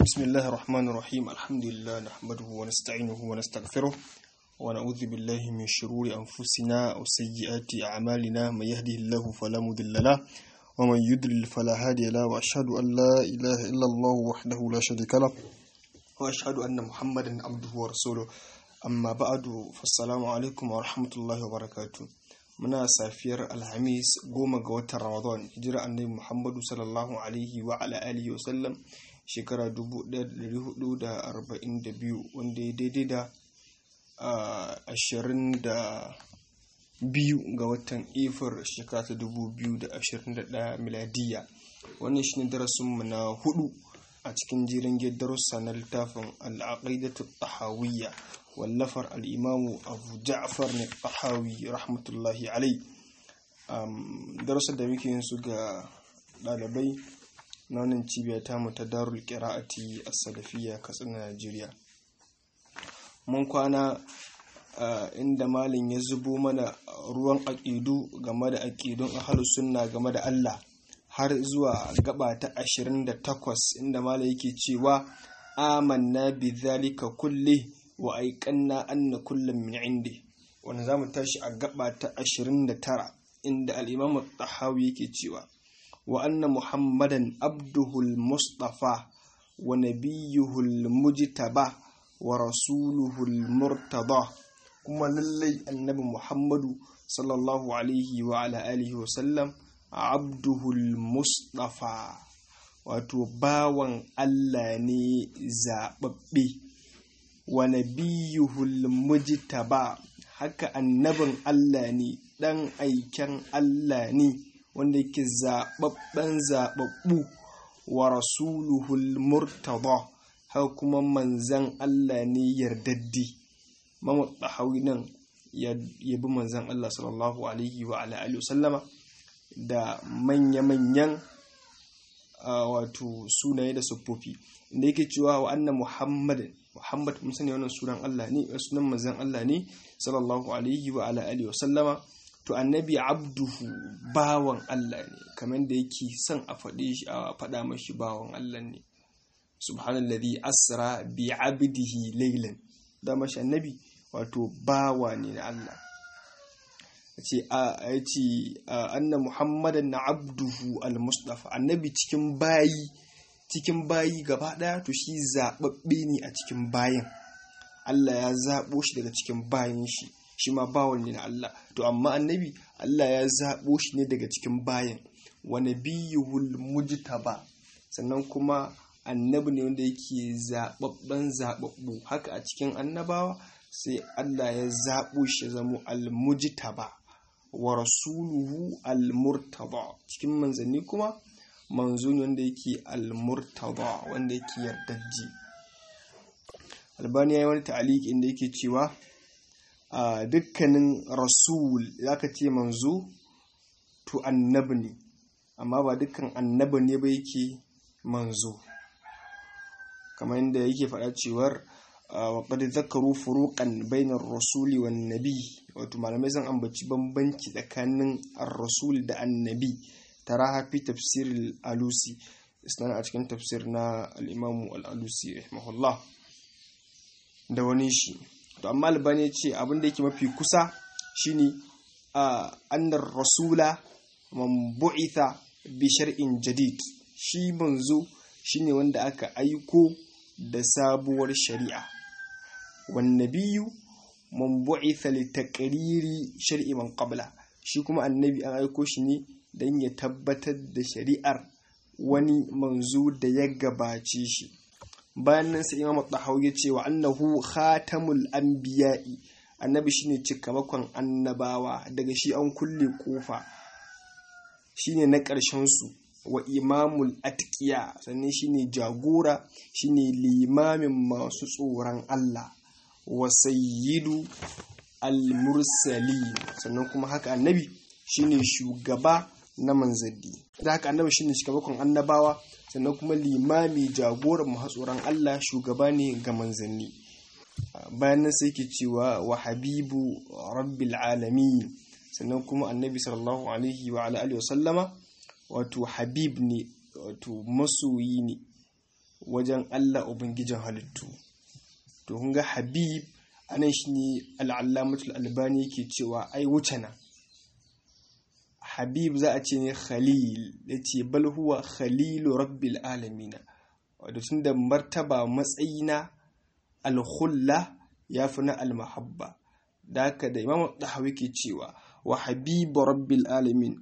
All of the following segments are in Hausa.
بسم الله الرحمن الرحيم الحمد لله نحمده ونستعينه ونستغفره ونعوذ بالله من شرور أنفسنا وسيئات أعمالنا من يهده الله فلا مضل له ومن يضلل فلا هادي له وأشهد أن لا إله إلا الله وحده لا شريك له وأشهد أن محمدا عبده ورسوله أما بعد فالسلام عليكم ورحمة الله وبركاته muna safiyar alhamis goma ga watan ramadan hijira annabi muhammadu sallallahu alaihi wa ala alihi wa sallam shekara 1442 wanda ya daidai da ashirin da biyu ga watan efir shekara ta 2021 miladiya wannan shine darasinmu na hudu a cikin jirin darussa na littafin al'aqidatu tahawiyya wallafar al'imamu abu ja'far ne tahawi rahmatullahi alai darussan da muke yin su ga ɗalibai na wannan cibiya ta mu ta darul qira'ati as-salafiyya katsina najeriya mun kwana inda malin ya zubo mana ruwan aƙidu game da aƙidun ahlus sunna game da Allah har zuwa gaba ta 28 inda malin yake cewa amanna bi zalika kulli wa aiqanna anna kullum min indi wanda zamu tashi a gaba ta 29 inda al-imam at-tahawi yake cewa wa anna muhammadan abduhul mustafa wa nabiyyuhul mujtaba wa rasuluhul murtada kuma lallai annabi muhammadu sallallahu alaihi wa ala alihi wa sallam abduhul mustafa wato bawan Allah ne zaɓaɓɓe wa nabiyuhul mujtaba haka annabin Allah ne ɗan aiken Allah ne wanda yake zaɓaɓɓen zaɓaɓɓu wa rasuluhul murtada haka kuma manzan Allah ne yardaddi mamu ɗahawi nan ya bi manzan Allah sallallahu alaihi wa alihi sallama da manya-manyan wato sunaye da siffofi inda yake cewa wa anna muhammadin muhammad mun sani wannan sunan Allah ne sunan manzan Allah ne sallallahu alaihi wa alihi sallama to annabi abduhu bawan Allah ne kamar da yake son a faɗe shi a faɗa mashi bawan Allah ne subhanallazi asra bi abdihi laylan da mashi annabi wato bawa ne na Allah ce a ce anna muhammadan na abduhu al-mustafa annabi cikin bayi cikin bayi gaba daya to shi zababbe ne a cikin bayan Allah ya zabo shi daga cikin bayan shi shi ma bawan ne na Allah to amma annabi Allah ya zabo shi ne daga cikin bayan wa nabiyuhul mujtaba sannan kuma annabi ne wanda yake zababben zababbu haka a cikin annabawa sai Allah ya zabo shi zamo al-mujtaba wa rasuluhu al-murtada cikin manzanni kuma manzo ne wanda yake al-murtada wanda yake yardajji albani ya yi wani ta'aliki inda yake cewa a dukkanin rasul zaka ce manzo to annabi ne amma ba dukkan annabi ne ba yake manzo kamar yadda yake faɗa cewar wa qad zakaru furuqan bainar rasuli wan nabi wato malamai zan ambaci bambanci tsakanin ar-rasul da annabi taraha fi tafsir al-alusi isna a cikin tafsir na al-imam al-alusi rahimahullah da wani shi to amma albani ce abin da yake mafi kusa shine annar rasula man bu'itha bi shar'in jadid shi manzo shine wanda aka aiko da sabuwar shari'a wan nabiyyu man bu'itha li taqriri shar'i man qabla shi kuma annabi an aiko shi ne dan ya tabbatar da shari'ar wani manzo da ya gabace shi bayan nan sai imam tahawi ya ce wa annahu khatamul anbiya'i annabi shine cikamakon annabawa daga shi an kulle kofa shine na ƙarshen su wa imamul atqiya sannan shine jagora shine limamin masu tsoron Allah wa sayyidu al-mursalin sannan kuma haka annabi shine shugaba na manzanni da haka annabi shine shugaban annabawa sannan kuma limami jagoran mahatsoran Allah shugaba ne ga manzanni bayan nan sai ke cewa wa habibu rabbil alamin sannan kuma annabi sallallahu alaihi wa alihi wa sallama wato habib ne wato masoyi ne wajen Allah ubangijin halittu to kun ga habib anan shine al'allamatul albani yake cewa ai wuce nan habib za a ce ne khalil ya ce bal huwa khalilu rabbil alamina wadda tun da martaba matsayina alhulla ya fi na almahabba da haka da imam ɗahawi ke cewa wa habibu rabbil alamin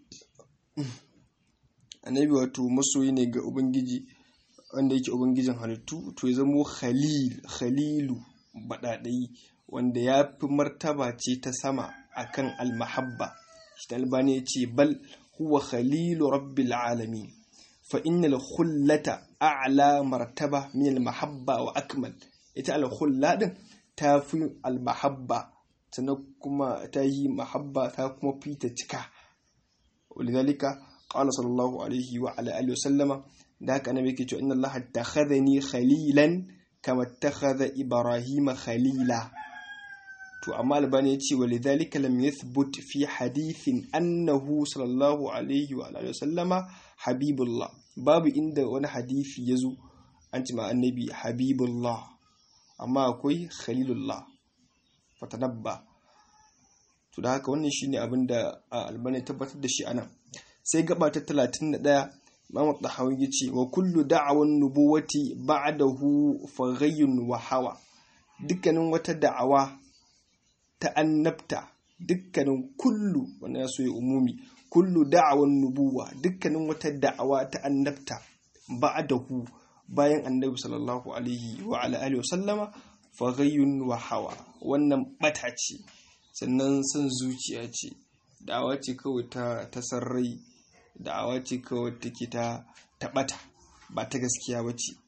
annabi wato masoyi ne ga ubangiji wanda yake ubangijin halittu to ya zamo khalil khalilu baɗaɗayi wanda ya fi martaba ce ta sama akan almahabba shi albani ya ce bal huwa khalilu rabbil alamin fa innal khullata a'la martaba min almahabba wa akmal ita alkhulla din ta fi almahabba sannan kuma ta yi mahabba ta kuma fi ta cika walidhalika qala sallallahu alaihi wa ala alihi wasallama da haka annabi yake cewa inna allaha takhadhani khalilan kama takhadha ibrahima khalila to amma albani ya ce walidhalika lam yathbut fi hadithin annahu sallallahu alaihi wa alihi wasallama habibullah babu inda wani hadisi yazo an ce ma annabi habibullah amma akwai khalilullah fatanabba to da haka wannan shine abin da albani tabbatar da shi anan sai gaba ta 31 Imam Tahawi yace wa kullu da'awan nubuwati ba'dahu faghayyun wa hawa dukkanin wata da'awa ta annabta dukkanin kullu wannan ya so ya umumi kullu da'awan nubuwa dukkanin wata da'awa ta annabta ba'dahu bayan annabi sallallahu alaihi wa ala alihi wa sallama faghayyun wa hawa wannan bata ce sannan son zuciya ce da'awa ce kawai ta ta sarrai da'awa ce kawai take ta taɓata ba ta gaskiya ba ce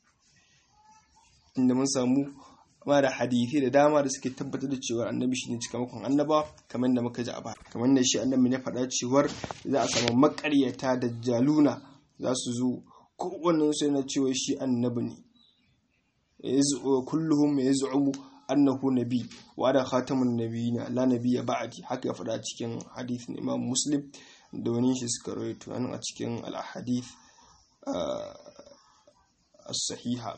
inda mun samu ma da hadithi da dama da suke tabbatar da cewa annabi shine cikamakon annaba kamar da muka ji a baya kamar da shi annabi ya faɗa cewar za a samu makaryata da jaluna za su zo kowannen su yana cewa shi annabi ne kulluhum yaz'umu annahu nabi wa da khatamun nabiyina la nabiyya ba'di haka ya faɗa cikin hadithin imam muslim da wani shi suka rawaito nan a cikin al-hadith as-sahiha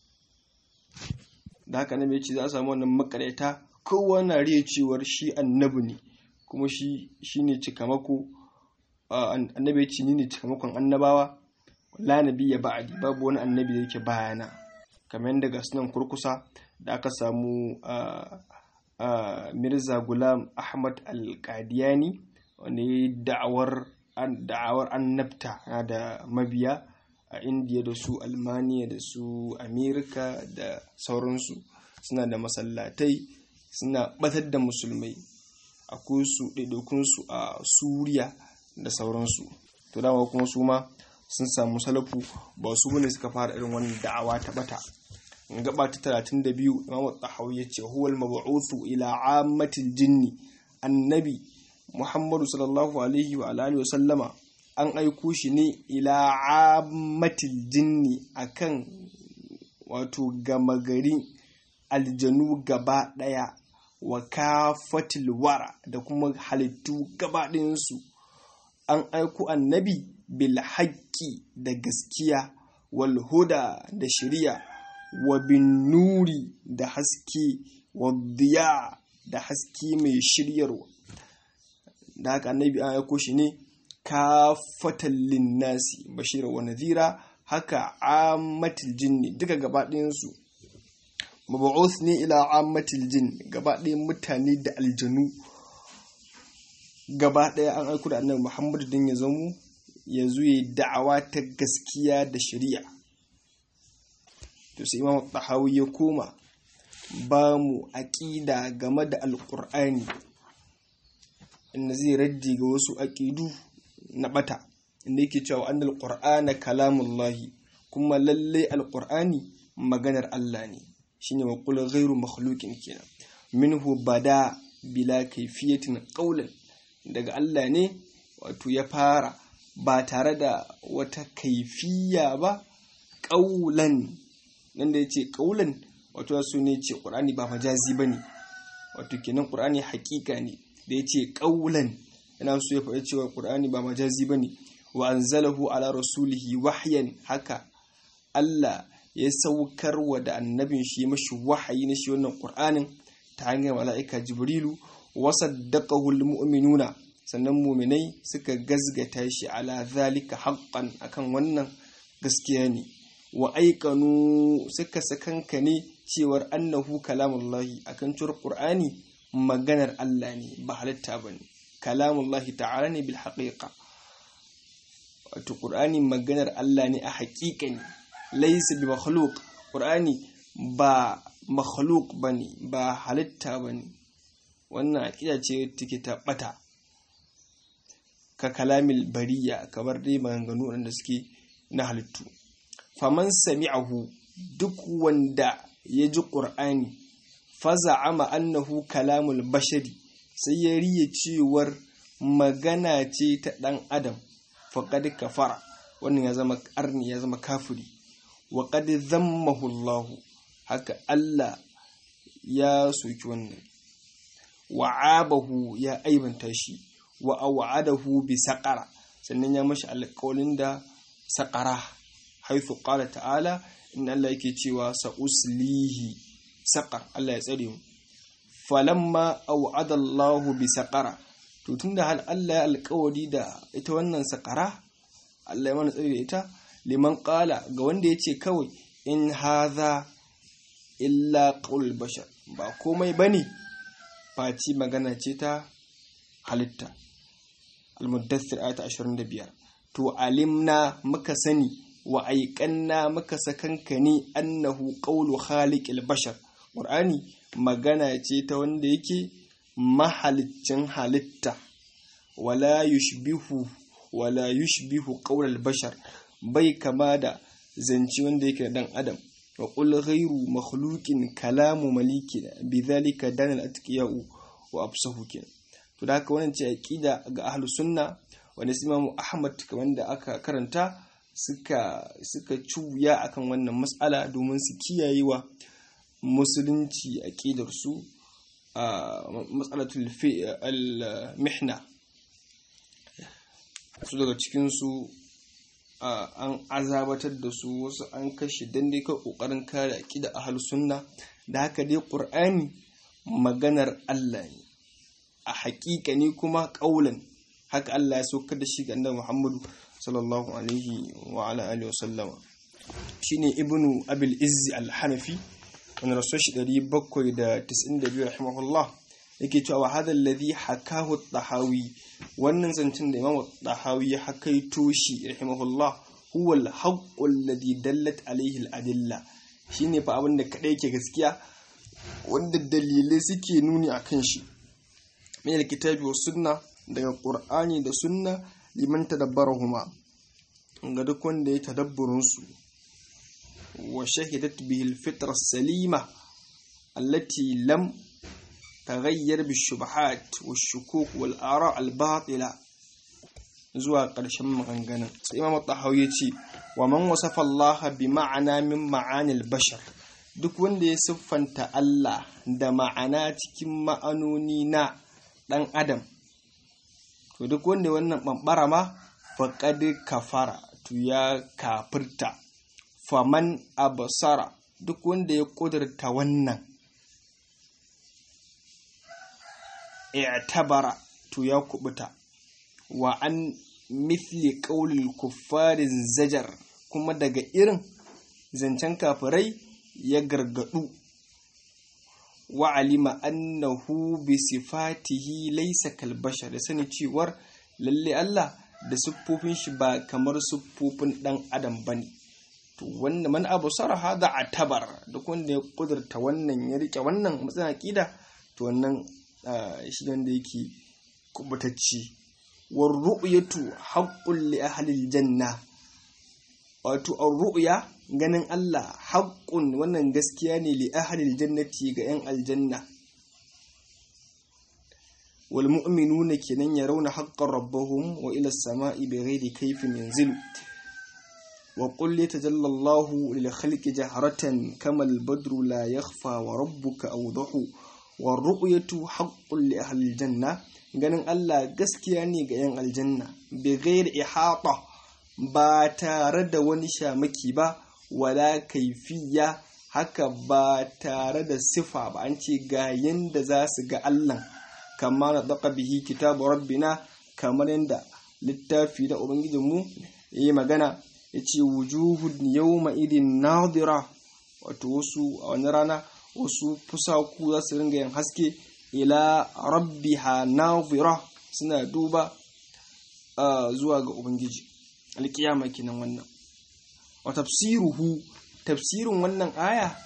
da haka nabi ce za a samu wannan makareta kowa na riya cewar shi annabi ne kuma shi shine cikamako annabi ya ce ni ne cikamakon annabawa la nabiyya ba'di babu wani annabi da yake bayana kamar yadda ga sunan kurkusa da aka samu mirza gulam ahmad al-qadiyani wanda ya yi da'awar annabta na da mabiya a indiya da su almaniya da su amerika da sauransu suna da masallatai suna batar da musulmai akwai su ɗaiɗaikunsu a suriya da sauransu to dama kuma su ma sun samu salafu ba su bane suka fara irin wannan da'awa ta bata gaba ta 32 imamu tahawi ya ce huwal mab'uthu ila ammatil jinni annabi muhammadu sallallahu alaihi wa alihi wasallama an aiko shi ne ila ammatil jinni akan wato gama gari aljanu gaba daya wa kafatil wara da kuma halittu gaba ɗayansu an aiko annabi bil haqqi da gaskiya wal huda da shari'a wa bin nuri da haske wa diya da haske mai shiryarwa da haka annabi an aiko shi ne kafatan linnasi bashira wa nadhira haka ammatil jinni duka gaba ɗayansu mabu'uth ne ila ammatil jin gaba ɗayan mutane da aljanu gaba ɗaya an aiko da annabi muhammadu don ya zamo ya zuye da'awa ta gaskiya da shari'a to sai imam tahawi ya koma ba mu aƙida game da alƙur'ani inda zai raddi ga wasu aƙidu na ɓata inda yake cewa an alƙur'ana kalamullahi kuma lallai alƙur'ani maganar Allah ne shine wa qul ghairu makhluqin kenan minhu bada bila kayfiyatin qawlan daga Allah ne wato ya fara ba tare da wata kaifiya ba ƙaulan nan da ya ce ƙaulan wato su ne ce ƙur'ani ba majazi ba ne wato kenan ƙur'ani haƙiƙa ne da ya ce ƙaulan yana so ya faɗi cewa ƙur'ani ba majazi ba ne wa anzalahu ala rasulihi wahyan haka Allah ya saukar wa da annabin shi mashi wahayi na shi wannan qur'anin ta hanyar mala'ika jibrilu wa saddaqahu almu'minuna sannan mu'minai suka gazgata shi ala zalika haqqan akan wannan gaskiya ne wa aikanu suka sakanka ne cewar annahu kalamullahi akan cewar qur'ani maganar Allah ne ba halitta bane kalamullahi ta'ala ne bil haqiqa wato qur'ani maganar Allah ne a haƙiƙa ne laysa bi makhluq qur'ani ba makhluq bane ba halitta bane wannan aqida ce take ta bata ka kalamil bariya kamar dai maganganu wanda suke na halittu faman sami'ahu duk wanda ya ji ƙur'ani faza'ama annahu kalamul bashari sai ya riya cewar magana ce ta ɗan adam faƙad kafara wannan ya zama ƙarni ya zama kafiri wa qad zammahu Allah haka Allah ya soki wannan wa'abahu ya aibanta shi wa aw'adahu bi saqara sannan ya mashi alƙawalin da saqara haithu qala ta'ala in Allah yake cewa sa'uslihi saqar Allah ya tsare mu falamma aw'ada Allahu bi saqara to tunda hal Allah ya alƙawari da ita wannan saqara Allah ya mana tsare da ita liman qala ga wanda yace kawai in hadha illa qaul bashar ba komai bane faci magana ce ta halitta al-muddathir ayat 25 to alimna muka sani wa aiƙanna muka sakanka ne annahu qawlu khaliqil bashar qur'ani magana ce ta wanda yake mahaliccin halitta wala yushbihu wala yushbihu qawlal bashar bai kama da zance wanda yake dan adam wa qul ghayru makhluqin kalamu maliki bidhalika danal atqiyau wa absahu kin to da haka wannan ce aqida ga ahlus sunna wanda Imam Ahmad kamar da aka karanta suka suka cuya akan wannan matsala domin su kiyaye wa musulunci aqidar su a matsalatul al-mihna su daga cikin su an azabatar da su wasu an kashe dan dai kai kokarin kare aqida ahlus sunna da haka dai qur'ani maganar Allah ne a haƙiƙa ne kuma ƙaulan haka Allah ya saukar da shi ga annabi Muhammadu sallallahu alaihi wa ala alihi wasallama shine ibnu abil izzi al-hanafi wanda rasul shi 792 rahimahullah yake cewa wa hadha alladhi hakahu at-tahawi wannan zancin da imamu at-tahawi ya hakaito shi rahimahullah huwa al-haqqu alladhi dallat alaihi al-adilla shine fa abin da kadai yake gaskiya wanda dalilai suke nuni akan shi min al-kitabi was sunna daga qur'ani da sunna liman tadabbarahuma ga duk wanda ya tadabburin su wa shahidat bihi al-fitra salima allati lam taghayyar bi shubahat wa shukuk wal ara al batila zuwa ƙarshen maganganun sai imam tahawi ya ce wa man wasafa Allah bi ma'ana min ma'anil bashar duk wanda ya siffanta Allah da ma'ana cikin ma'anoni na ɗan adam to duk wanda wannan ɓamɓara ma faƙad kafara to ya kafirta faman abasara duk wanda ya ƙudurta wannan i'tabara to ya kubuta wa an mithli qaulil kuffarin zajar kuma daga irin zancen kafirai ya gargadu wa alima annahu bi sifatihi laysa kal bashar da sani cewar lalle Allah da siffofin shi ba kamar siffofin dan adam bane to wanda man abu saraha da atabar duk wanda ya kudurta wannan ya rike wannan matsayin aqida to wannan shi wanda yake kubutacci war ru'yatu haqqul li ahli janna wato ar-ru'ya ganin Allah haqqun wannan gaskiya ne li ahli jannati ga yan aljanna wal mu'minuna kenan yarawna haqqan rabbahum wa ila as-sama'i bighairi kayfin yanzilu wa qul yatajalla Allahu lil khalqi jahratan kama al-badru la yakhfa wa rabbuka awdahu warru'yatu haqqun li ahli aljanna ganin Allah gaskiya ne ga yan aljanna bi ghairi ihata ba tare da wani shamaki ba wala kaifiya haka ba tare da sifa ba an ce ga yanda za su ga Allah kama na daka bihi kitabu rabbina kamar yanda littafi da ubangijinmu ya yi magana ya ce wujuhun yawma idin nadira wato wasu a wani rana wasu fusaku za su ringa yin haske ila rabbiha nadira suna duba zuwa ga ubangiji alkiyama kenan wannan wa tafsiruhu tafsirin wannan aya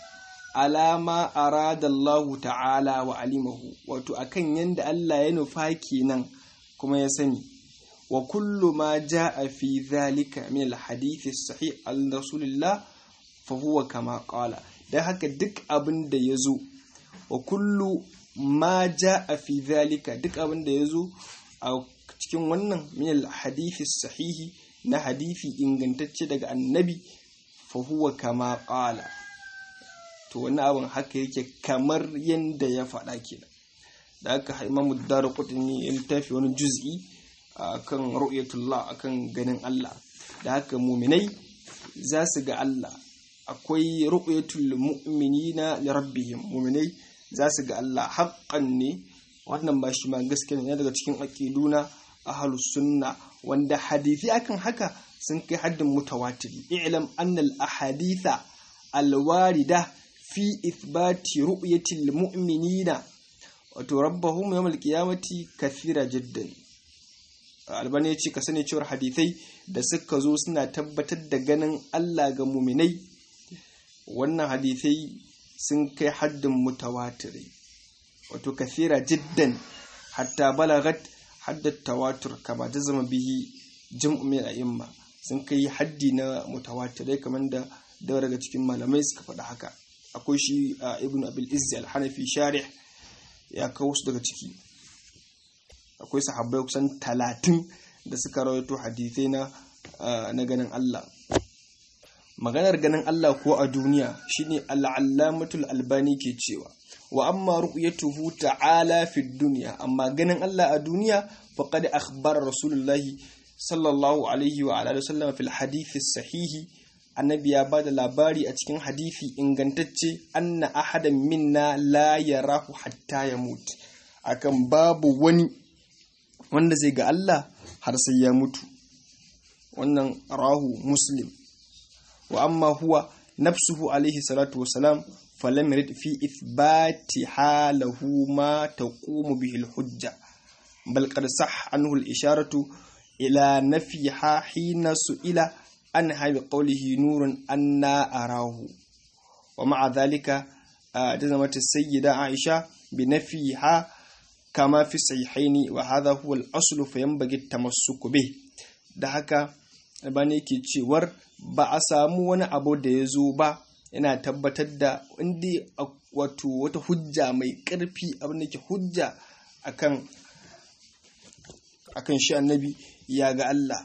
alama arada Allah ta'ala wa alimahu wato akan yanda Allah ya nufa kenan kuma ya sani wa kullu ma jaa fi dhalika min al-hadith as-sahih al-rasulillah fa huwa kama qala dan haka duk abin da yazo wa kullu ma jaa fi dhalika duk abin da yazo a cikin wannan min al-hadith as-sahih na hadisi ingantacce daga annabi fa huwa kama qala to wani abin haka yake kamar yanda ya faɗa kenan da aka imamu daruqutni ya littafi wani juz'i akan ru'yatullah akan ganin Allah da haka muminai za su ga Allah akwai ru'yatul mu'minina li rabbihim muminai za su ga Allah haqqan ne wannan ba shi ma gaskiya ne daga cikin aqiduna ahlus sunna wanda hadisi akan haka sun kai haddin mutawatiri i'lam anna al ahaditha al warida fi ithbati ru'yatil mu'minina wato rabbahum yawmal qiyamati kathira jiddan albani ya ce ka sani cewar hadithai da suka zo suna tabbatar da ganin Allah ga muminai wannan hadithai sun kai haddin mutawatiri wato kathira jiddan hatta balagat haddat tawatur kama ta zama bihi jam'u min a'imma sun kai haddi na mutawatirai kamar da daga daga cikin malamai suka faɗa haka akwai shi ibn abil izzi al-hanafi sharih ya kawo su daga ciki akwai sahabbai kusan talatin da suka rawaito hadithai na na ganin Allah maganar ganin Allah ko a duniya shine al-allamatul albani ke cewa wa amma ru'yatuhu ta'ala fi dunya amma ganin Allah a duniya faqad akhbara rasulullahi sallallahu alaihi wa alihi wasallam fil hadith sahihi annabi ya bada labari a cikin hadisi ingantacce anna ahadan minna la yarahu hatta yamut akan babu wani wanda zai ga Allah har sai ya mutu wannan rahu muslim wa amma huwa nafsuhu alaihi salatu wasalam falam yurid fi ithbati halahu ma taqumu bihi alhujja bal qad sah anhu al-isharatu ila nafiha hina su'ila anha bi qawlihi nurun anna arahu wa ma'a dhalika jazamat as-sayyida aisha bi nafiha kama fi sahihaini wa hadha huwa al-aslu fa yanbaghi at-tamassuk bih da haka bane yake cewar ba a samu wani abu da ya zo ba yana tabbatar da inda wato wata hujja mai ƙarfi abin da ke hujja akan akan shi annabi ya ga Allah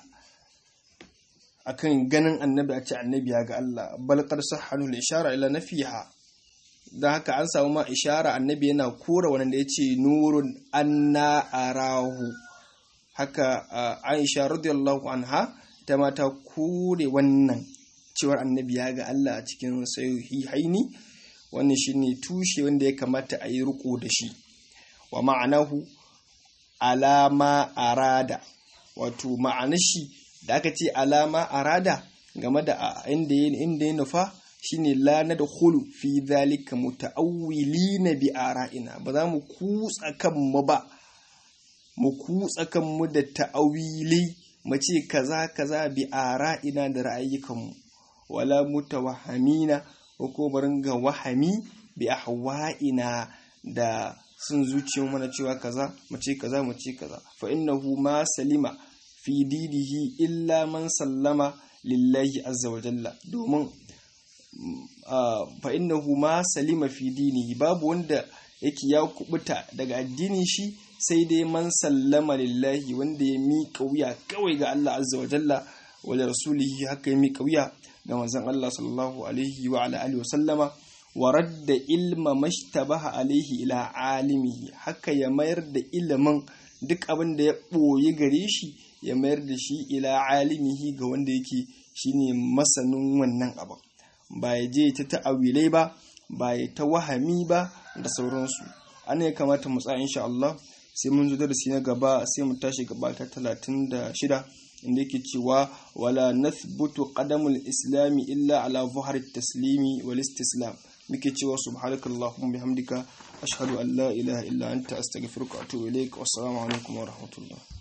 akan ganin annabi a ce annabi ya ga Allah bal qad sahhanu al-ishara ila nafiha dan haka an samu ma ishara annabi yana kora wanda yace nurun anna arahu haka Aisha radiyallahu anha ta mata kore wannan cewar annabi ya ga Allah a cikin sahihaini wannan shine tushe wanda ya kamata a yi riko da shi wa ma'anahu alama arada wato ma'anar shi da aka ce alama arada game da inda inda ya nufa shine la nadkhulu fi dhalika muta'awwilina bi ara'ina ba za mu kutsa kanmu ba mu kutsa kanmu da ta'awili mu ce kaza kaza bi ara'ina da ra'ayyukanmu wala mutawahhamina ko ko barin ga wahami bi ahwa'ina da sun zuciyar mana cewa kaza mu ce kaza mu ce kaza fa innahu ma salima fi didihi illa man sallama lillahi azza wa jalla domin fa innahu ma salima fi dinihi babu wanda yake ya kubuta daga addinin shi sai dai man sallama lillahi wanda ya miƙa wuya kawai ga Allah azza wa jalla wa da rasulihi haka ya miƙa wuya ga manzon Allah sallallahu alaihi wa ala alihi wa sallama wa radda ilma mashtabaha alaihi ila alimihi haka ya mayar da ilimin duk abin da ya ɓoye gare shi ya mayar da shi ila alimihi ga wanda yake shine masanin wannan abin ba ya je ta ta'awilai ba ba ya ta wahami ba da sauransu ana ya kamata mu tsaya insha Allah sai mun zo darasi na gaba sai mu tashi gaba ta 36 inda yake cewa wala nathbutu qadamul islami illa ala zuhar taslimi wal istislam muke cewa subhanakallahumma bihamdika ashhadu an la ilaha illa anta astaghfiruka wa atubu ilaik wassalamu alaikum wa rahmatullah